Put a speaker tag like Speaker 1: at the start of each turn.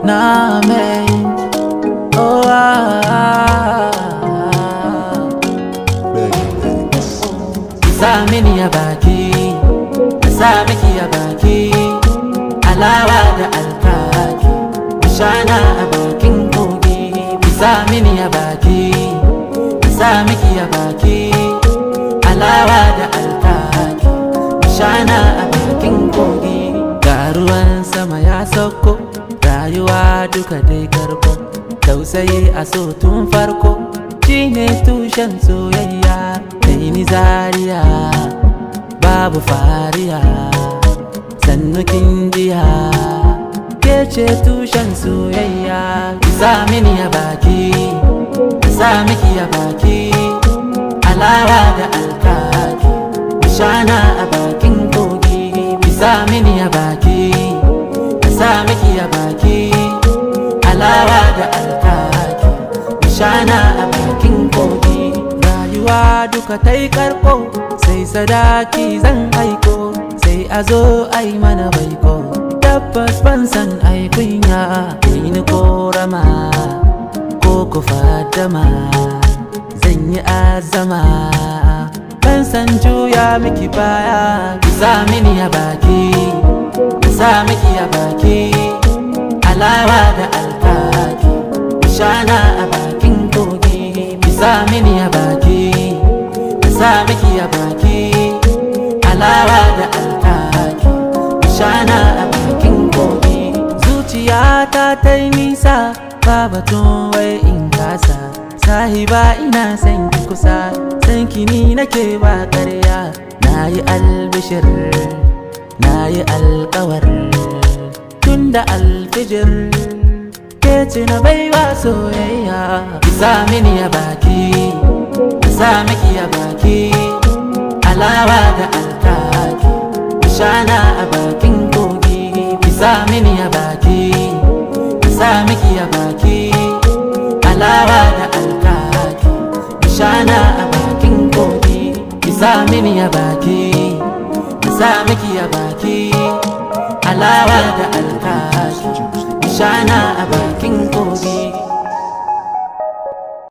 Speaker 1: na mai oh ah, sa mini ya baki sa miki ya baki alawa da alkaki shana a bakin kogi sa mini ya baki sa miki ya baki alawa da alkaki shana a bakin kogi ga ruwan sama ya sauko rayuwa duka dai karko tausayi a so tun farko shine tushen soyayya kai ni zariya babu fariya sannu kin jiya ke ce tushen soyayya ki sa mini ya baki ki sa miki ya baki alawa da alkaki shana a bakin kogi ki sa mini ya baki ki sa miki ya baki alawa da alkaki shana a bakin kogi rayuwa duka ta yi karko sai sadaki zan aiko sai a zo ai mana baiko tabbas ban san ai kunya ni korama ko ku fadama zan yi azama ban san juya miki baya ki sa mini ya baki ki sa miki ya baki alawa da alkaki shana a bakin kogi ki sa mini ya baki ki sa miki ya baki alawa da alkaki shana a bakin kogi zuciyata ta yi nisa ba batun wai in kasa sahiba ina san ki kusa san ki ni nake ba karya na yi albishir na yi alkawar tun da alfijir ke ce na baiwa soyayya ki sa mini ya baki ki sa miki ya baki alawa da alkaki shana a bakin kogi ki sa mini ya baki ki sa miki ya baki alawa da alkaki shana a bakin kogi ki sa mini ya baki ki sa miki ya baki alawa da alkaki shana a bakin